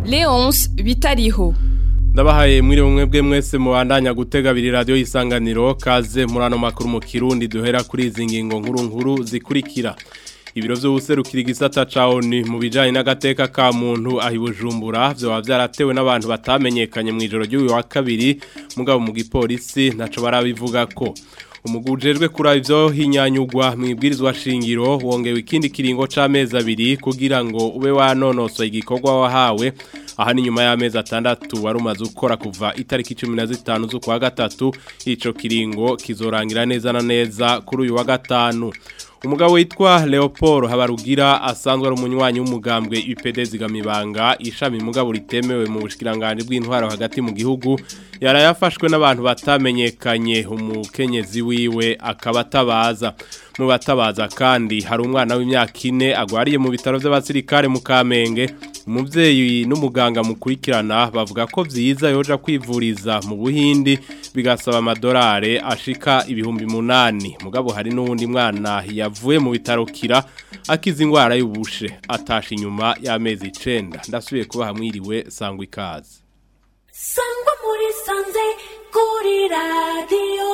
Leonce Bitariho ndabahaye mwiri bumwe bwe mwese mubandanya gutega abiri radiyo y'isanganiro kaze muri ano makuru mu kirundi duhera kuri izi ngingo nkuru nkuru zikurikira ibiro by'ubuserukira igisata ca ONU mu bijanye n'agateka ka muntu ahi Bujumbura byo byaratewe n'abantu batamenyekanye mu ijoro ry'uyu wa kabiri mugabo mu gipolisi ntaco barabivuga ko umugujejwe kuri ivyo hinyanyugwa mu ibwirizwa shingiro wongewe ikindi kiringo c'amezi abiri kugira ngo ube wanonosoye igikorwa wahawe aha ni nyuma y'amezi atandatu wari umaze gukora kuva itariki cumi na zitanu z'ukwa gatatu ico kiringo kizorangira neza na neza kuri uyu wa gatanu umugabo witwa Leopold Habarugira asanzwe ari umunywanyi w'umugambwe UPD zigamibanga ishami mugabo ritemewe mu bushikiranganje bw'intwaro hagati mu gihugu yarayafashwe n'abantu batamenyekanye umukenyezi wiwe akaba atabaza mu batabaza kandi hari umwana w'imyaka ine agwariye mu bitaro by'abasirikare mu Kamenge umubyeyi n'umuganga mukurikirana bavuga ko byiza yoja kwivuriza mu buhindi bigasaba amadolari ashika ibihumbi munani mugabo hari n'uwundi mwana yavuye mu bitaro kira akiza indwara y'ubushe atasha inyuma y'amezi icenda ndasubiye kuba hamwiriwe sangwa ikaze sangwa muri sanze kuri radiyo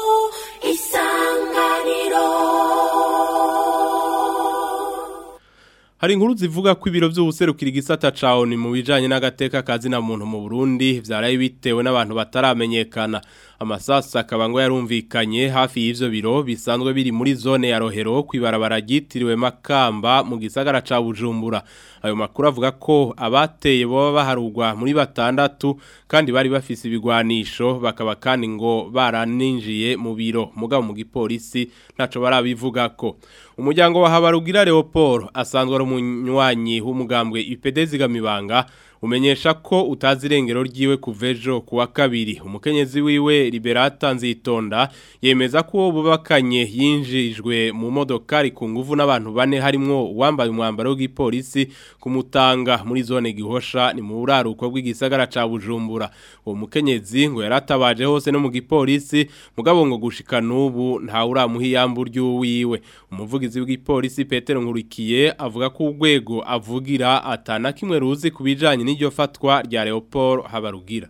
isanganiro Hari inkuru zivuga ko ibiro by'ubuserukira igisata ca ONU mu bijanye n'agateka kazi na muntu mu Burundi vyaraye bitewe n'abantu bataramenyekana amasasa akaba ngo yarumvikanye hafi y'ivyo biro bisanzwe biri muri zone ya Rohero kwibarabara ryitiriwe Makamba mu gisagara ca Bujumbura ayo makuru avuga ko abateye boba baharugwa muri batandatu kandi bari bafise ibigwanisho bakaba kandi ngo baraninjiye mu biro mugabo mu gipolisi ntaco barabivuga ko umuryango wa Habarugira Leopold asanzwe ari umunywanyi w'umugambwe IPD zigamibanga umenyesha ko utazi irengero ryiwe kuvejo kuwa kabiri umukenyezi wiwe Liberata Nzitonda yemeza ko bubakanye yinjijwe mu modokari ku nguvu n'abantu bane harimwo uwambaye umwambaro w'igipolisi kumutanga muri zone gihosha ni mu buraruko bw'igisagara ca Bujumbura uwo mukenyezi ngo yaratabaje hose no mu gipolisi mugabo ngo gushika nubu nta uramuha iyambu ry'uwiwe umuvugizi w'igipolisi Petero Nkurikiye avuga ko urwego avugira atana kimwe ruzi kubijanye n'iryo fatwa rya Leopold Habarugira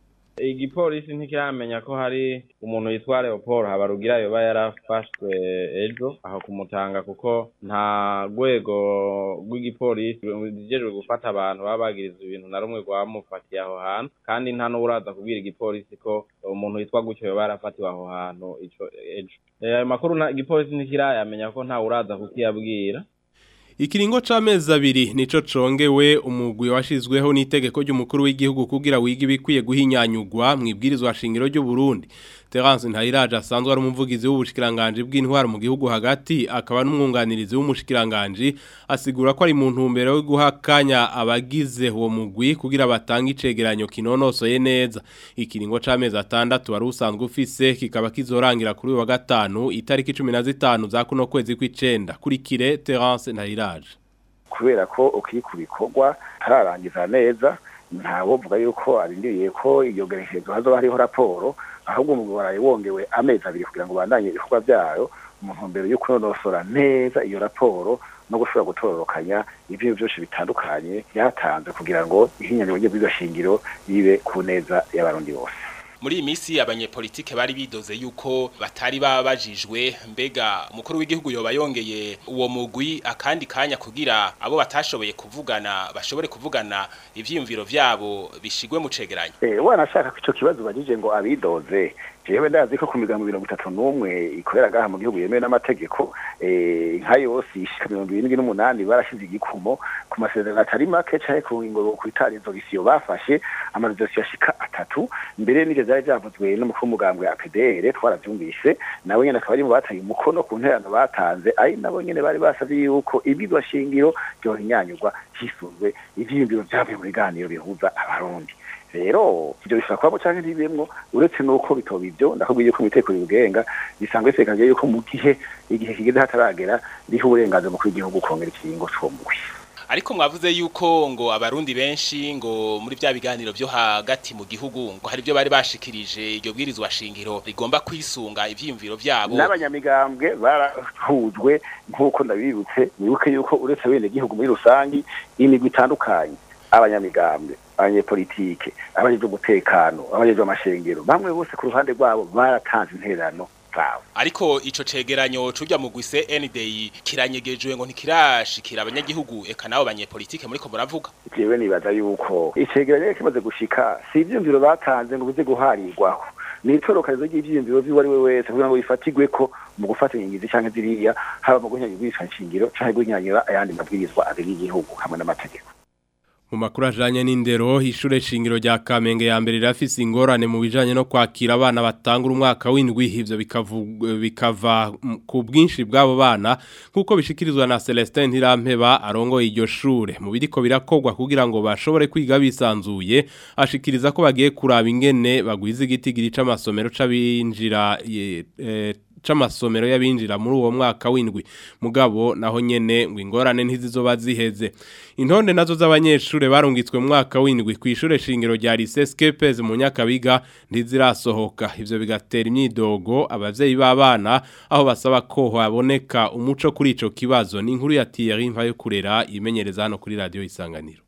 igipolisi ntikiramenya ko hari umuntu yitwa Leopold Habarugira yoba yarafashwe ejo aho kumutanga kuko nta rwego rw'igipolisi rujejwe gufata abantu baba bagiriza ibintu na rumwe rwamufatiye aho hantu kandi nta n'uraza kubwira igipolisi ko umuntu yitwa gutyo yoba yarafatiwe aho hantu ico ejo ayo makuru igipolisi ntikirayamenya ko nta uraza kukiyabwira Ikiringo c'amezi abiri nico congewe umugwi washizweho n'itegeko ry'umukuru w'igihugu kugira wiga ibikwiye guhinyanyugwa mu ibwirizwa shingiro ry'u Burundi. Terence Ntayiraje asanzwe ari umuvugizi w'ubushikiranganje bw'intwaro mu gihugu hagati akaba n'umwunganirizi w'umushikiranganje asigura ko ari mu ntumbero yo guhakanya abagize uwo mugwi kugira batange icegeranyo kinonosoye neza. Ikiringo c'amezi atandatu wari usanzwe ufise kikaba kizorangira kuri wa gatanu itariki 15 za kuno kwezi kw'icenda kuri kire Terence Ntayiraje. kubera ko ukiri ku bikorwa tararangiza neza ntawovuga yuko arindiriye ko iyo gerekezo hazoba hariho raporo ahubwo umugwi waraye wongewe amezi abiri kugira ngo bandanye ibikorwa vyayo mu ntumbero yo kunonosora neza iyo raporo no gushobora gutororokanya ibintu byose bitandukanye byatanze kugira ngo ihinyanyiro ry'ibyo shingiro ribe ku neza y'abarundi bose muri iyi minsi abanyepolitike bari bidoze yuko batari babajijwe mbega umukuru w'igihugu yoba yongeye uwo mugwi akandi kanya kugira abo batashoboye kuvugana bashobore kuvugana ivyiyumviro vyabo bishigwe mu cegeranyo eh wanashaka ko ico kibazo bagije ngo abidoze jewe ndazi ko ku migambo mirongo itatu n'umwe ikorera gaha mu gihugu yemewe n'amategeko nka yose ishika mirongo irindwi n'umunani barashize igikumo ku masezerano atari make canke ku ngingo kwitarizo gisiyo bafashe amarezosiyo ashika atatu mbere n'ivyo vyari vyavuzwe n'umukuru w'umugambwe APDR twaravyumvise nawe nyene akaba ari mu bataye umukono ku nterano batanze ari nabo nyene bari basavye yuko ibigwa shingiro ryohinyanyurwa hisunzwe ivyiyumviro vyavuye mu biganiro bihuza abarundi rero ivyo bishobora kubamo canke ntibimwo uretse nuko bitoba ivyo ndakubwiye ko imiteko bigenga bisanzwe bisekanye yuko mu gihe igihe kigeze hataragera riho uburenganzira mukuru w'igihugu kongera ikiringo c'uwo mugwi ariko mwavuze yuko ngo abarundi benshi ngo muri bya biganiro byo hagati mu gihugu ngo hari byo bari bashikirije iryo bwirizwa shingiro rigomba kwisunga ivyiyumviro vyabo n'abanyamigambwe barahujwe nk'uko ndabibutse wibuke yuko uretse bene gihugu muri rusangi imigwi itandukanye abanyamigambwe abanyepolitike abajejwe umutekano abajejwe amashengero bamwe bose ku ruhande rwabo baratanze intererano zabo ariko ico cegeranyo cujya mu gwise NDI kiranyegejwe ngo ntikirashikira abanyagihugu eka nabo banyepolitike muriko muravuga jewe nibaza yuko icegeranyo kimaze gushika si ivyumviro batanze ngo bize guharirwaho ni itorokanizo ry'ivyiyumviro vy'uwo ari we wese kugira ngo bifatigweko mu gufata ingingizi canke ziriya haba mu guhinyanyura ibwirizwa nshingiro canke guhinyanyura ayandi mabwirizwa abiri y'igihugu hamwe n'amategeko Mu makuru ajanye n'indero ishure shingiro rya Kamenge ya mbere rafise ingorane mu bijanye no kwakira abana batangura umwaka w'indwi ivyo bikavu- bikava mm, ku bwinshi bw'abo bana nkuko bishikirizwa na Celestin Ntirampeba arongoye iryo shure mu biriko birakogwa kugira ngo bashobore kwiga bisanzuye ashikiriza ko bagiye kuraba ingene bagwiza igitigiri c'amasomero c'abinjira ye- eh, c'amasomero y'abinjira muri uwo mwaka w'indwi mugabo naho nyene ngo ingorane ntizizoba ziheze intonde nazo z'abanyeshure barungitswe mu mwaka w'indwi ku ishure shingiro rya Lycée Skepes mu Nyakabiga ntizirasohoka ivyo bigatera imyidogo abavyeyi b'abana aho basaba ko haboneka umuco kuri ico kibazo ni inkuru ya Thierry Mvayo kurera imenyereza hano kuri radio isanganiro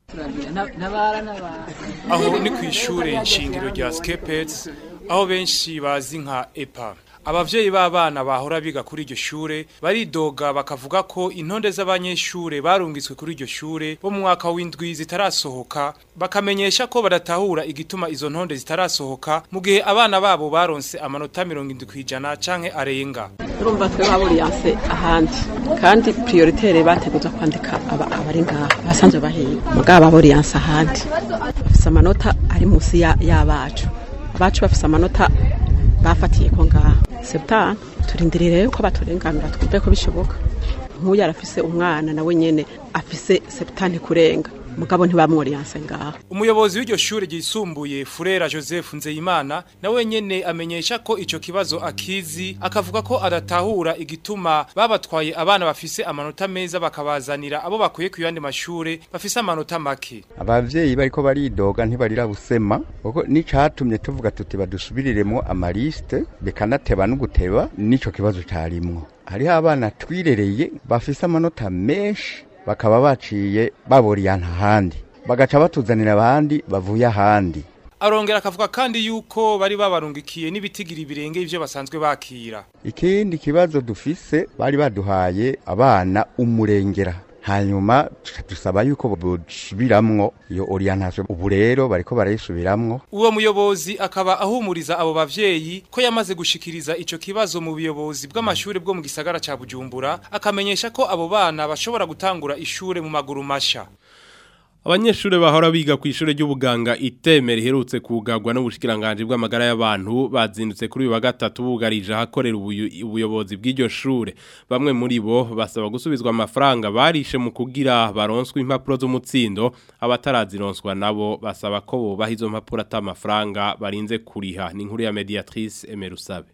aho ni ku ishure nshingiro rya skepets aho benshi bazi nka epa abavyeyi b'abana bahora biga kuri iryo shure baridoga bakavuga ko intonde z'abanyeshure barungitswe kuri iryo shure bo mu mwaka w'indwi zitarasohoka bakamenyesha ko badatahura igituma izo ntonde zitarasohoka mu gihe abana babo baronse amanota mirongo indwi kw'ijana canke arenga urumva twe baburiyanse ahandi kandi prioritaire bateguza kwandika aba- abari ngaha basanzwe bahiga mugabo baburiyanse ahandi bafise amanota ari munsi ya- y'abacu abacu bafise amanota bafatiye ko ngaha septane turindirire ko baturenganura twumve ko bishoboka nk'uyu arafise umwana nawe nyene afise septane kurenga mugabo ntibamworiyanse ngaha umuyobozi w'iryo shure ryisumbuye Furera Joseph Nzeyimana nawe nyene amenyesha ko ico kibazo akizi akavuga ko adatahura igituma babatwaye abana bafise amanota meza bakabazanira abo bakuye ku yandi mashure bafise amanota make abavyeyi bariko baridoga ntibarira busema kuko nicatumye tuvuga tuti badusubiriremo amaliste bekanateba n'uguteba nico kibazo carimwo hariho abana twirereye bafise amanota menshi bakaba baciye baboriyana ahandi bagaca batuzanira abandi bavuye ahandi arongera akavuga kandi yuko bari babarungikiye n'ibitigiri birenge ivyo basanzwe bakira ikindi kibazo dufise bari baduhaye abana umurengera hanyuma tuca dusaba yuko bosubiramwo iyo orientation ubu rero bariko barayisubiramwo uwo muyobozi akaba ahumuriza abo bavyeyi ko yamaze gushikiriza ico kibazo mu buyobozi bw'amashure bwo mu gisagara ca Bujumbura akamenyesha ko abo bana bashobora gutangura ishure mu maguru masha Abanyeshure bahora biga ku ishure ry'ubuganga itemera iherutse kugagwa n'ubushikiranganje bw'amagara y'abantu bazindutse kuri uyu wa gatatu bugarije ahakorera ubuyu- ubuyobozi bw'iryo shure bamwe muri bo basaba gusubizwa amafaranga barishe mu kugira baronswe impapuro z'umutsindo abatarazironswa nabo basaba ko bobaha izo mpapuro ata amafaranga barinze kuriha ni inkuru ya mediatrice Emerusabe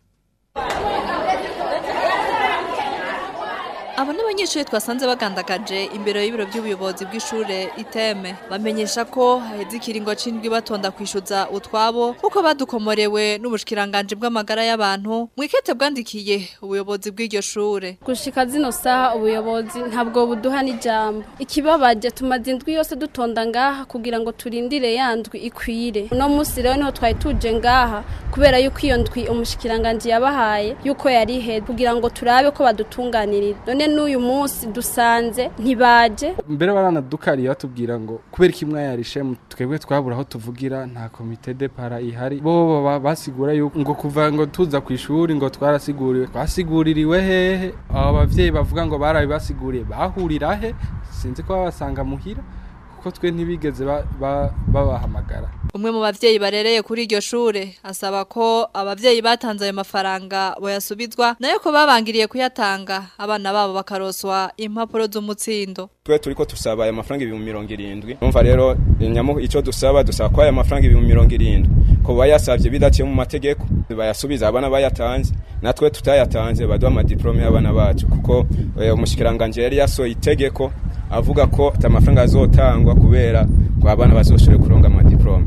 Abo n'abanyeshuri twasanze bagandagaje imbere y'ibiro by'ubuyobozi bw'ishure iteme bamenyesha ko haheze ikiringo c'indwi batonda kwishuza utwabo kuko badukomorewe n'ubushikiranganje bw'amagara y'abantu mwikete bwandikiye ubuyobozi bw'iryo shure gushika zino saha ubuyobozi ntabwo buduha n'ijambo ikibabaje tumaze indwi yose dutonda ngaha kugira ngo turindire ya ndwi ikwire uno munsi rero niho twari tuje ngaha kubera yuko iyo ndwi umushikiranganje yabahaye yuko yari iheze kugira ngo turabe ko badutunganirira none n'uyu munsi dusanze ntibaje mbere baranadukariye batubwira ngo kubera iki mwayarishe twebwe twabura aho tuvugira nta komite de para ihari bo baba basigura yuko ngo kuva ngo tuza ku ishuri ngo twarasiguriwe twasiguririwe hehe abo bavyeyi bavuga ngo barabibasiguriye bahurira he sinzi ko babasanga muhira kuko twe ntibigeze ba- ba- babahamagara umwe mu bavyeyi barereye kuri iryo shure asaba ko abavyeyi batanze ayo mafaranga boyasubizwa nayo ko babangiriye kuyatanga abana babo bakaroswa impapuro z'umutsindo twe turiko tusaba aya mafaranga ibihumbi mirongo irindwi umva rero nyamu icyo dusaba dusaba ko aya mafaranga ibihumbi mirongo irindwi ko bayasabye bidaciye mu mategeko bayasubiza abana bayatanze natwe tutayatanze baduha amadiplome y'abana bacu kuko eh, umushikiranganje yari yasohoye itegeko avuga ko ata mafaranga azotangwa kubera ngo abana bazoshobore kuronga amadiplome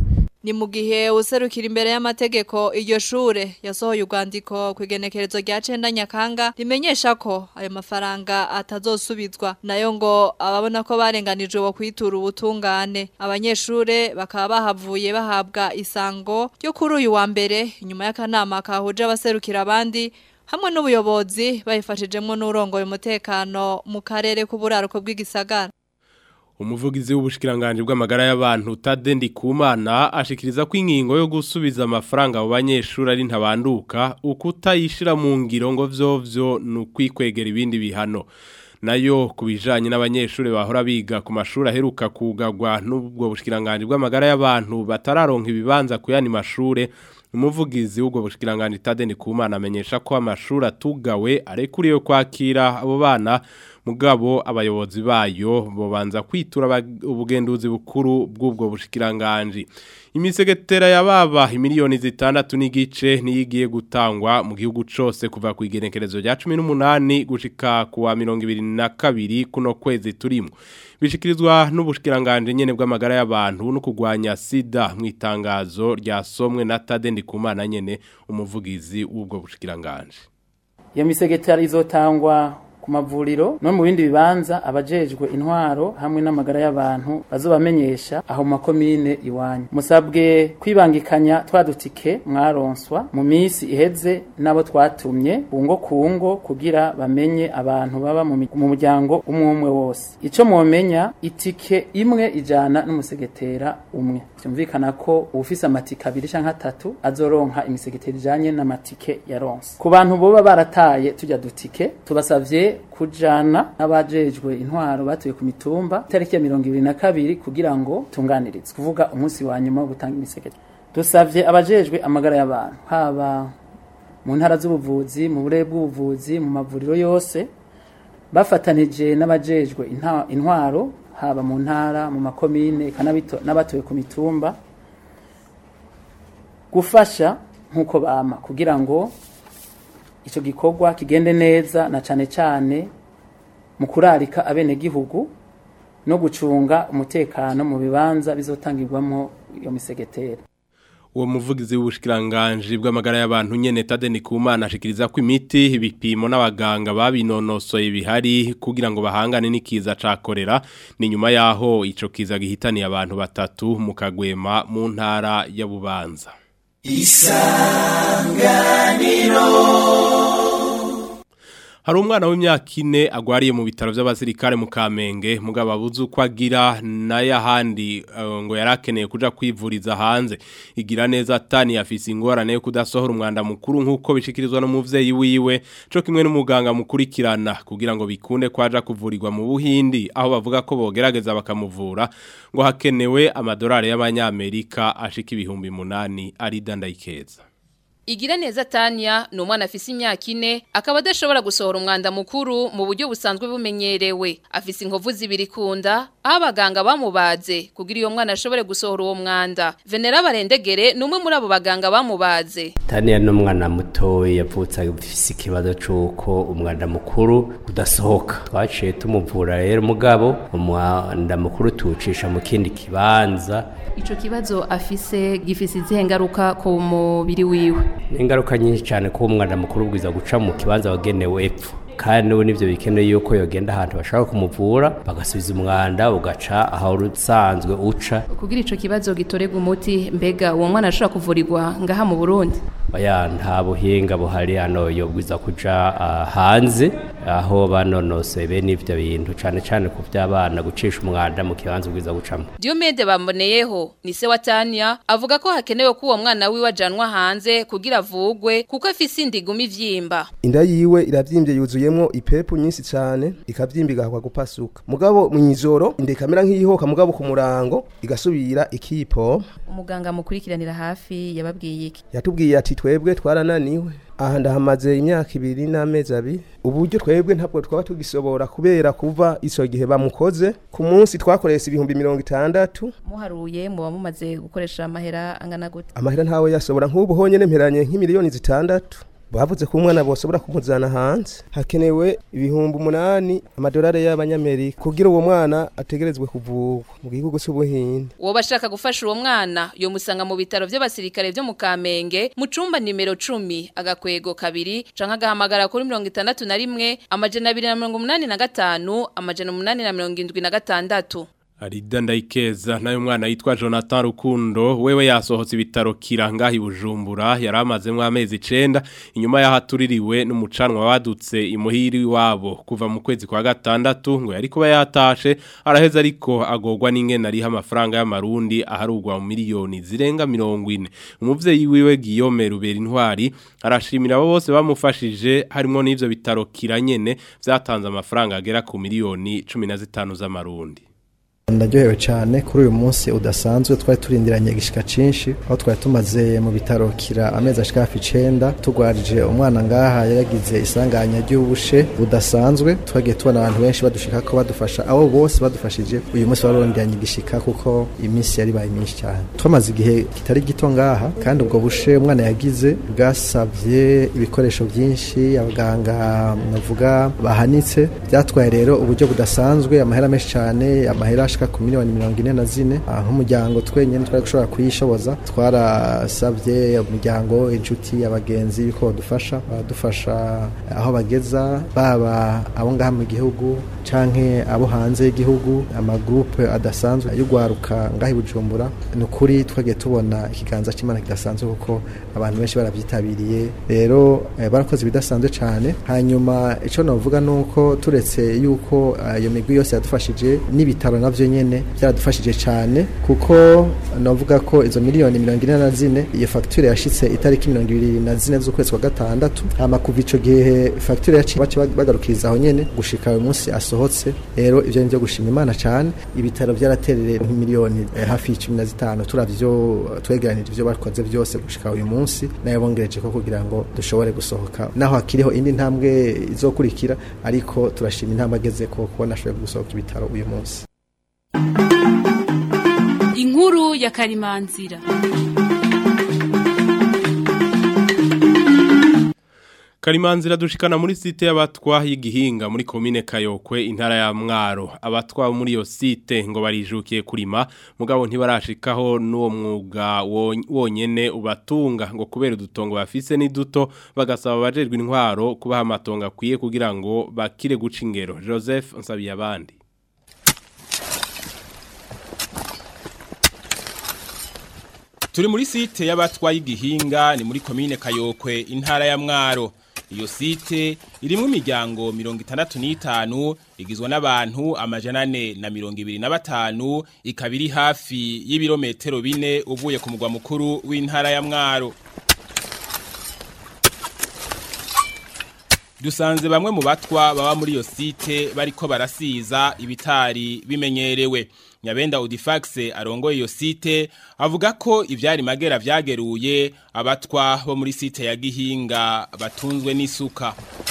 ni mu gihe userukira imbere y'amategeko iryo shure yasohoye urwandiko ku igenekerezo rya cenda nyakanga rimenyesha ko ayo mafaranga atazosubizwa nayo ngo ababona ko barenganijwe bo kwitura ubutungane abanyeshure bakaba bahavuye bahabwa isango ryo kuri uyu wa mbere inyuma y'akanama kahuje abaserukira abandi hamwe n'ubuyobozi bayifashijemwo n'urongoye umutekano mu karere k'uburaruko bw'igisagara umuvugizi w'ubushikiranganje bw'amagara y'abantu Tadendi Kumana ashikiriza ko ingingo yo gusubiza amafaranga abo banyeshuri ari ntabanduka ukutayishira mu ngiro ngo vyovyo nukwikwegera ibindi bihano nayo kubijanye n'abanyeshuri bahora biga ku mashuri aheruka kugagwa n'ubwo bushikiranganje bw'amagara y'abantu batararonka ibibanza kuyani mashure umuvugizi w'ubwo bushikiranganje Tadendi Kumana amenyesha ko amashuri atugawe arekuriye kwakira abo bana mugabo abayobozi bayo bobanza kwitura ubugenduzi bukuru bw'ubwo bushikiranganje imisegetera yababa imiliyoni zitandatu n'igice niyigiye gutangwa mu gihugu cose kuva ku igenekerezo rya 18 gushika ku wa 22 kuno kwezi turimo bishikirizwa n'ubushikiranganje nyene bw'amagara y'abantu no kugwanya sida mu itangazo ryasomwe na Tadendi Kumana nyene umuvugizi w'ubwo bushikiranganje iyo misegetera izotangwa ku mavuriro no mu bindi bibanza abajejwe intwaro hamwe n'amagara y'abantu bazobamenyesha aho mu makomine iwanyu musabwe kwibangikanya twadutike mwaronswa mu minsi iheze n'abo twatumye kungo kungo kugira bamenye abantu baba mu muryango umwe umwe wose ico mwomenya itike imwe ijana n'umusegetera umwe byumvikana ko uwufise amatike abiri canke atatu azoronka imisegetera ijanye n'amatike yaronse ku bantu boba barataye tujya dutike tubasavye kujana n'abajejwe intwaro batuye ku mitumba tariki ya mirongo ibiri na kabiri kugira ngo tunganirizwe kuvuga umunsi wa nyuma wo gutanga imisegetera dusavye abajejwe amagara y'abantu haba mu ntara z'ubuvuzi mu burere bw'ubuvuzi mu mavuriro yose bafatanije n'abajejwe intwaro haba mu ntara mu makomine n'abatuye ku mitumba gufasha nk'uko bama kugira ngo icyo gikorwa kigende neza na cyane cyane mu kurarika abenegihugu no gucunga umutekano mu bibanza bizotangirwamo iyo misegetera uwo muvugizi w'ubushikiranganje bw'amagara y'abantu nyene Tadeni Kumana ashikiriza ko imiti ibipimo n'abaganga babinonosoye bihari kugira ngo bahangane n'ikiza ca korera ni nyuma yaho ico kiza gihitaniye abantu batatu mu kagwema mu ntara ya Bubanza isanganiro hari umwana w'imyaka ine agwariye mu bitaro by'abasirikare mu Kamenge mugabo abuze uko agira n'ayahandi uh, ngo yarakeneye kuja kwivuriza hanze igira neza tani afise ingorane yo kudasohora umwanda mukuru nk'uko bishikirizwa n'umuvyeyi wiwe co kimwe n'umuganga mukurikirana kugira ngo bikunde kwaja kuvurirwa mu Buhindi aho bavuga ko bogerageza bakamuvura ngo hakenewe amadolari y'abanyamerika ashika ibihumbi munani ari dandayikeza Igira neza Tanya ni umwana afise imyaka ine akaba adashobora gusohora umwanda mukuru mu buryo busanzwe bumenyerewe afise inkovu zibiri kunda aho abaganga bamubaze kugira iyo mwana ashobore gusohora uwo mwanda Venera Barendegere ni umwe muri abo baganga bamubaze Tanya ni umwana mutoya yavutse afise ikibazo c'uko umwanda mukuru udasohoka twaciye tumuvura rero mugabo umwanda mukuru tuwucisha mu kindi kibanza Ico kibazo afise gifise izihe ngaruka ku mubiri wiwe ingaruka nyinshi cyane ko umwana mukuru bwiza guca mu kibanza wagenewe epfo kandi n'ubu nibyo bikeneye yuko yogenda ahantu bashaka kumuvura bagasubiza umwanda ugaca aho usanzwe uca kugira ico kibazo gitorega umuti mbega uwo mwana ashobora kuvurirwa ngaha mu Burundi baya nta buhinga buhari hano yobwiza kuja uh, hanze aho banonosoye bene ivyo bintu cane cane ku vy'abana gucisha umwanda mu kibanza bwiza gucamo Diomede bamboneyeho ni se wa Tanya avuga ko hakenewe ko uwo mwana wiwe ajanwa hanze kugira avugwe kuko afise indiguma ivyimba inda yiwe iravyimbye yuzuyemwo ipepu nyinshi cane ikavyimba igahakwa gupasuka mugabo mw'ijoro inda ikamera nk'iyihoka mugabo ku murango igasubira ikipo umuganga mukurikiranira hafi yababwiye iki yatubwiye ati twebwe twarananiwe aha ndahamaze imyaka ibiri n'amezi abiri uburyo twebwe ntabwo twaba tugisobora kubera kuva ico gihe bamukoze ku munsi twakoresha ibihumbi mirongo itandatu muharuye muba mumaze gukoresha amahera angana gute amahera ntawe yasobora nk'ubu honyene mperanye nk'imiliyoni zitandatu bavuze ko umwana bosobora kumuzana hanze hakenewe ibihumbi umunani amadolari y'abanyamerika kugira uwo mwana ategerezwe kuvurwa mu gihugu cy'ubuhinde uwo bashaka gufasha uwo mwana yo musanga mu bitaro by'abasirikare byo mu Kamenge mu cumba nimero 10 agakwego kabiri canka agahamagara kuri 61 amajana 285 amajana 876 Arida ndayikeza nayo mwana yitwa Jonathan Rukundo wewe yasohotse ibitaro kiranga ibujumbura yaramazemo amezi 9 inyuma yahatuririwe n'umucanwa wadutse imuhiri wabo kuva mu kwezi kwa gatandatu ngo yari kuba yatashe araheza ariko agogwa n'ingene ari amafaranga y'amarundi aharugwa mu miliyoni zirenga 40 umuvyeyi wiwe Guillaume Rubera intwari arashimira abo bose bamufashije harimo n'ivyo bitaro kiranyene vyatanze amafaranga agera ku miliyoni 15 z'amarundi ndaryohewe cyane kuri uyu munsi udasanzwe twari turindiranye igishika cinshi aho twari tumaze mu bitaro kira amezi ashika hafi icenda tugwarije umwana ngaha yaragize isanganya ry'ubushe budasanzwe twagiye tubona abantu benshi badushika ko badufasha abo bose badufashije uyu munsi baronderanye igishika kuko iminsi yari baye myinshi cyane twamaze igihe kitari gito ngaha kandi ubwo bushe umwana yagize bwasabye ibikoresho byinshi abaganga navuga bahanitse byatwaye rero uburyo budasanzwe amahera menshi cyane amahera ashika ku miliyoni mirongo ine na zine nk'umuryango twenyine twari gushobora kuyishoboza twarasabye umuryango inshuti abagenzi yuko badufasha badufasha aho bageza baba abo ngaha mu gihugu canke abo hanze y'igihugu amagrupe adasanzwe y'ugwaruka ngaha i Bujumbura ni ukuri twagiye tubona ikiganza cy'Imana kidasanzwe kuko abantu benshi barabyitabiriye rero eh, barakoze ibidasanzwe cyane hanyuma ico navuga nuko turetse yuko iyo migwi yose yadufashije n'ibitaro navyo nyene byaradufashije cyane kuko navuga ko izo miliyoni mirongo ine na zine iyo fagitire yashitse itariki mirongo ibiri na zine z'ukwezi kwa gatandatu hama kuva ico gihe fagitire yaciye baca bagarukiriza aho nyene gushika uyu munsi asohotse rero ivyo ni byo gushima imana cyane ibitaro byaraterereye nk'imiliyoni eh, hafi y'icumi na zitanu turavyo twegeranije ivyo bakoze byose gushika uyu munsi nayo bongereje ko kugira ngo dushobore gusohoka naho hakiriho indi ntambwe izokurikira ariko turashima intambwe ageze ko kubona ashoboye gusohoka ibitaro uyu munsi inkuru ya karimanzira Karimanzira dushikana muri site y'abatwa y'igihinga muri komine Kayokwe intara ya Mwaro abatwa muri iyo site ngo barijukiye kurima mugabo ntibarashikaho n'uwo mwuga wonyene ubatunga ngo kubera udutongo bafise ni duto bagasaba abajejwe intwaro kubaha amatongo akwiye kugira ngo bakire guca ingero Joseph Nsabiye abandi Turi muri site y'abatwa y'igihinga ni muri komine Kayokwe intara ya Mwaro iyo site irimwo imiryango mirongo itandatu n'itanu igizwe n'abantu amajana ane na mirongo ibiri na batanu ikaba iri hafi y'ibirometero bine uvuye ku mugwa mukuru w'intara ya mwaro dusanze bamwe mu batwa baba muri iyo site bariko barasiza ibitari bimenyerewe nyabenda Audifax arongoye iyo site avuga ko ivyari magera vyageruye abatwa bo muri site ya Gihinga batunzwe n'isuka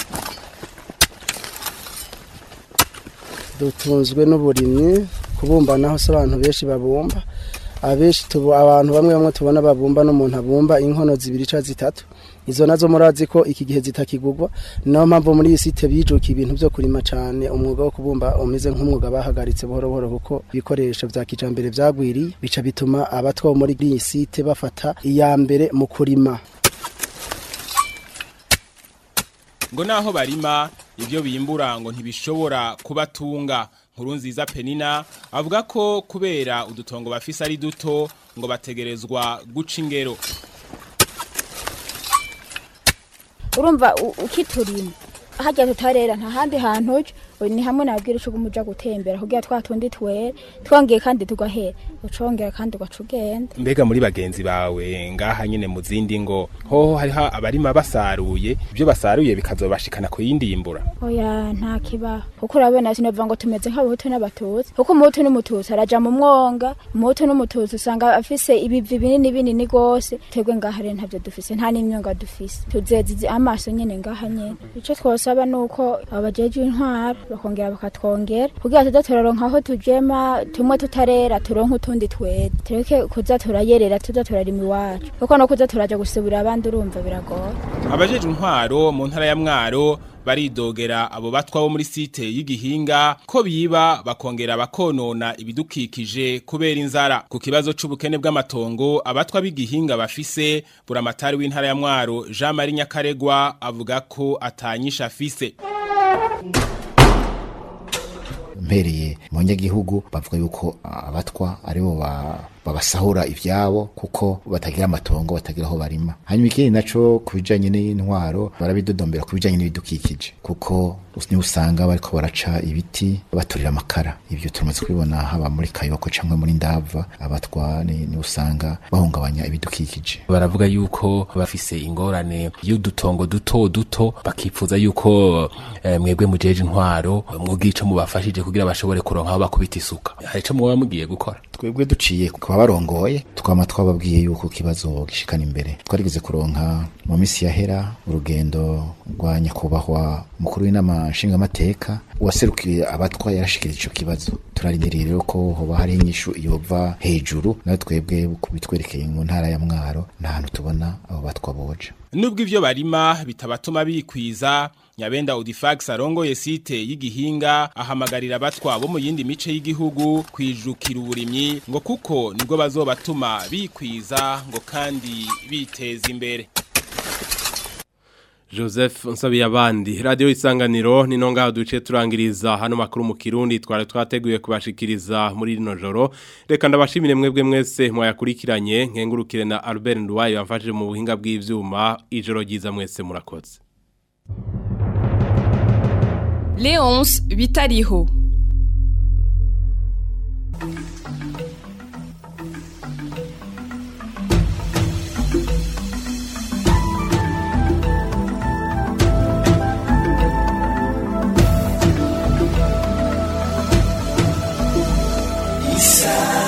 dutunzwe n'uburimyi kubumba naho se abantu benshi babumba abenshi tubu abantu bamwe bamwe tubona babumba n'umuntu abumba inkono zibiri ca zitatu izo nazo murazi ko iki gihe zitakigurwa niyo mpamvu muri iyi site bijuka ibintu byo kurima cyane umwuga wo kubumba umeze nk'umwuga bahagaritse buhoro buhoro kuko ibikoresho vya kijambere vyagwiriye bica bituma abatwa bo muri iyi site bafata iya mbere mu kurima ngo naho barima ibyo bimbura ngo ntibishobora kubatunga nkuru nziza penina avuga ko kubera udutongo bafise ari duto ngo bategerezwa guca ingero urumva ukiturima hajya tutarera nta handi hantu uje ni hamwe nabwira uco umuja gutembera kugira twa tundi twere twongeye kandi tugahera ucongera kandi ugaca ugenda mbega muri bagenzi bawe ngaha nyine mu zindi ngo hoho hariho abarima basaruye ibyo basaruye bikazobashikana ku yindi yimbura oya nta kibaho kuko urabona sinova ngo tumeze nk'abahutu n'abatutsi kuko umuhutu n'umututsi araja mu mwonga umuhutu n'umututsi usanga afise ibivi binini binini gose twebwe ngaha rero ntavyo dufise nta n'imyonga dufise tuzeze amaso nyene ngaha nyene ico twose dusaba nuko abajeje intwaro bakongera bakatwongera kugira tuze turaronka aho tujema tumwe tutarera turonke utundi twera tureke kuza turayerera tuza turarima iwacu kuko no kuza turaja gusubira abandi urumva biragora abajeje intwaro mu ntara ya mwaro baridogera abo batwa bo muri site y'igihinga ko biba bakongera bakonona ibidukikije kubera inzara ku kibazo c'ubukene bw'amatongo abatwa b'igihinga bafise buramatari w'intara ya mwaro Jean Marie Nyakaregwa avuga ko atanyisha afise mpereye mu nyagihugu bavuga yuko abatwa aribo ba babasahura ivyabo kuko batagira amatongo batagira aho barima hanyuma ikindi naco kubijanye n'intwaro barabidodombera kubijanye n'ibidukikije kuko ni usanga bariko baraca ibiti baturira amakara ivyo turamaze kubibona haba muri kayoko canke muri ndava abatwa ni, ni usanga bahungabanya ibidukikije baravuga yuko bafise ingorane y'udutongo duto duto bakipfuza yuko eh, mwebwe mujeje intwaro mwugira ico mubafashije kugira bashobore kuronka aho bakubita isuka hari ico muba mugiye gukora twebwe duciye kuba barongoye twama twababwiye yuko kibazo gishikana imbere twarigeze kuronka mu misi yahera urugendo rwa nyakubahwa mukuru w'inama nshingamateka uwaserukiye abatwa yarashikirije ico kibazo turarindiriye rero ko hoba hari inyishu yova hejuru nawe twebwe kubitwerekeye mu ntara ya mwaro nta hantu tubona abo batwa boja nubwo ivyo barima bitabatuma bikwiza Nyabenda Audifax arongoye site y'igihinga ahamagarira abatwa bo mu yindi mice y'igihugu kwijukira uburimyi ngo kuko nibwo bazobatuma bikwiza ngo kandi biteza imbere Joseph nsabiye abandi radio isanganiro ni nonga duce turangiriza hano makuru mu Kirundi twari twateguye kubashikiriza muri rino joro reka ndabashimire mwebwe mwese mwayakurikiranye nkengurukire na Albert Ndwaye yamfashije mu buhinga bw'ivyuma ijoro ryiza mwese murakoze Léonce Bitariho Isa